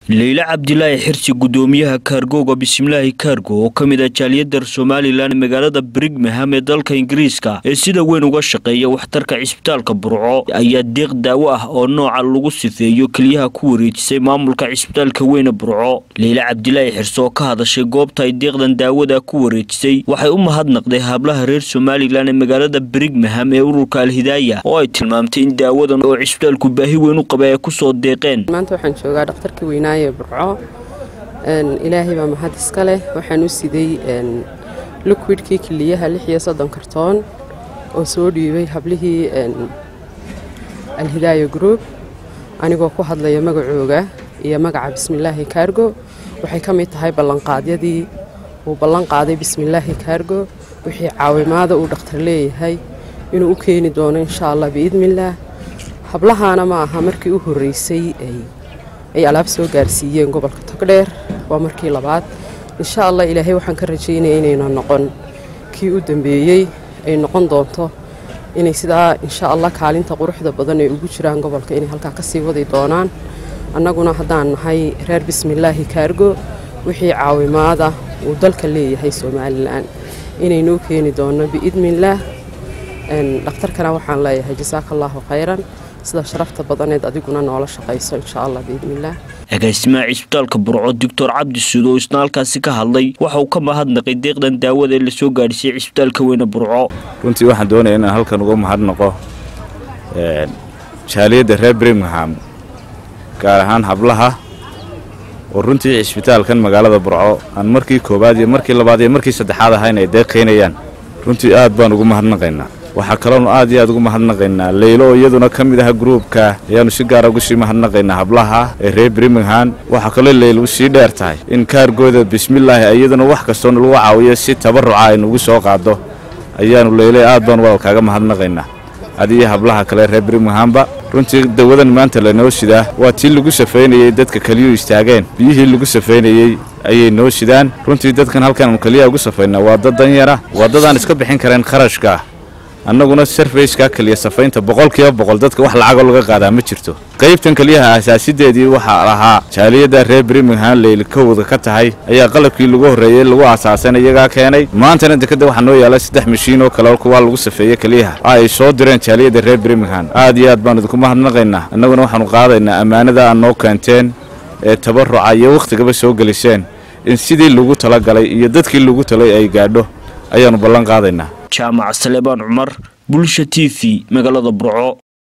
leyle cabdilaahi xirsi gudoomiyaha kaargooga bismilaahi kaargo oo ka mid ah jaaliyadda somalilan magaalada brigham ee dalka ingiriiska ee sida weyn uga shaqeeya waxtarka cisbitaalka burco ayaa deeq daawo ah oo nooca lagu sifeeyo keliyaha ku wareejisay maamulka cisbitaalka weyne burco leyle cabdilaahi xirsi oo ka hadashay goobta ay deeqdan daawada ku wareejisay waxay u mahadnaqday hablaha reer somalilan ee magaalada brigham ee ururka alhidaaya oo ay tilmaamtay in daawadan oo cisbitaalku baahi weyn u qaba ay kusoo deeqeen maanta waxaan joogaa dhakhtarkii weynaaye burco ilaahay baa mahad iska leh waxaan u siday liquidkii kiliyaha lix iyo soddon kartoon oo soo dhiibay hablihii alhidaaya group anigoo ku hadlaya magacooga iyo magaca bismilaahi kaargo waxay ka mid tahay ballanqaadyadii uu ballan qaaday bismilaahi kaargo wixii caawimaada uu dhakhtar leeyahay inuu u keeni doono insha allah biidnillaah hablahaana ma aha markii u horreysay ay alaab soo gaarsiiyeen gobolka togdheer waa markii labaad insha allah ilaahay waxaan ka rajaynaya inayna noqon kii u dambeeyey ay noqon doonto inay sidaa insha allah kaalinta quruxda badan ay ugu jiraan gobolka inay halkaa ka sii wadi doonaan annaguna haddaan nahay reer bismilaahi kaargo wixii caawimaada uu dalka leeyahay somalilan inaynoo keeni doono biidnillaah dhakhtarkana waxaan leeyahay jasaaka allaahu khayran sida sharafta badaneed adiguna noola shaqayso insha allah biidnillaah agaasimaha cisbitaalka burco doctor cabdi suud oo isna halkaasi ka hadlay waxa uu ka mahadnaqay deeqdan daawada ee lasoo gaadhisay cisbitaalka weyne burco runtii waxaan doonaya inaan halkan uga mahadnaqo jaaliyadda reer birmingham gaar ahaan hablaha oo runtii cisbitaalkan magaalada burco aan markii koowaad iyo markii labaad iyo markii saddexaad ahayn ay deeqaynayaan runtii aad baan ugu mahadnaqaynaa waxaa kaloonu aad iyo aad ugu mahadnaqaynaa leylo oo iyaduna ka mid aha gruubka ayaannu si gaara ugu sii mahadnaqaynaa hablaha ee reer birmingham waxaa kaloo leylo sii dheer tahay in kaargooda bismillaahi iyaduna wax kastoo nalagu caawiyo si tabaruca aynuugu soo qaado ayaannu leyle aad baan walaalkaaga mahadnaqaynaa adiyo hablaha kale reer birminghamba runtii dawadan maanta lanoo sidaa waa tii lagu safaynayey dadka keliyuu istaageen biyihii lagu safaynayey ayay noo sidaan runtii dadkan halkaannu keliyaha ugu safaynaa waa dad danyara waa dadaan iska bixin kareen kharashka annaguna sarfayska keliya safaynta boqolkiiba boqol dadka wax lacagoo laga qaadaa ma jirto qaybtan keliyaha asaasideedii waxaa lahaa jaaliyadda reer birmingham leyl kowda ka tahay ayaa qalabkii lagu horreeyey lagu aasaasan iyagaa keenay maantana dekadda waxaa noo yaala saddex mashiin oo kale kuwaa lagu safeeye keliyaha ay soo direen jaaliyadda reer birmingham aad iyo aad baanu idinku mahadnaqaynaa annaguna waxaanu qaadaynaa ammaanada aad noo keenteen ee tabaruca iyo wakhtigaba soo geliseen in sidii lagu talagalay iyo dadkii lagu talay ay gaadho ayaannu ballan qaadaynaa jaamac salebaan cumar bulsha t v magaalada burco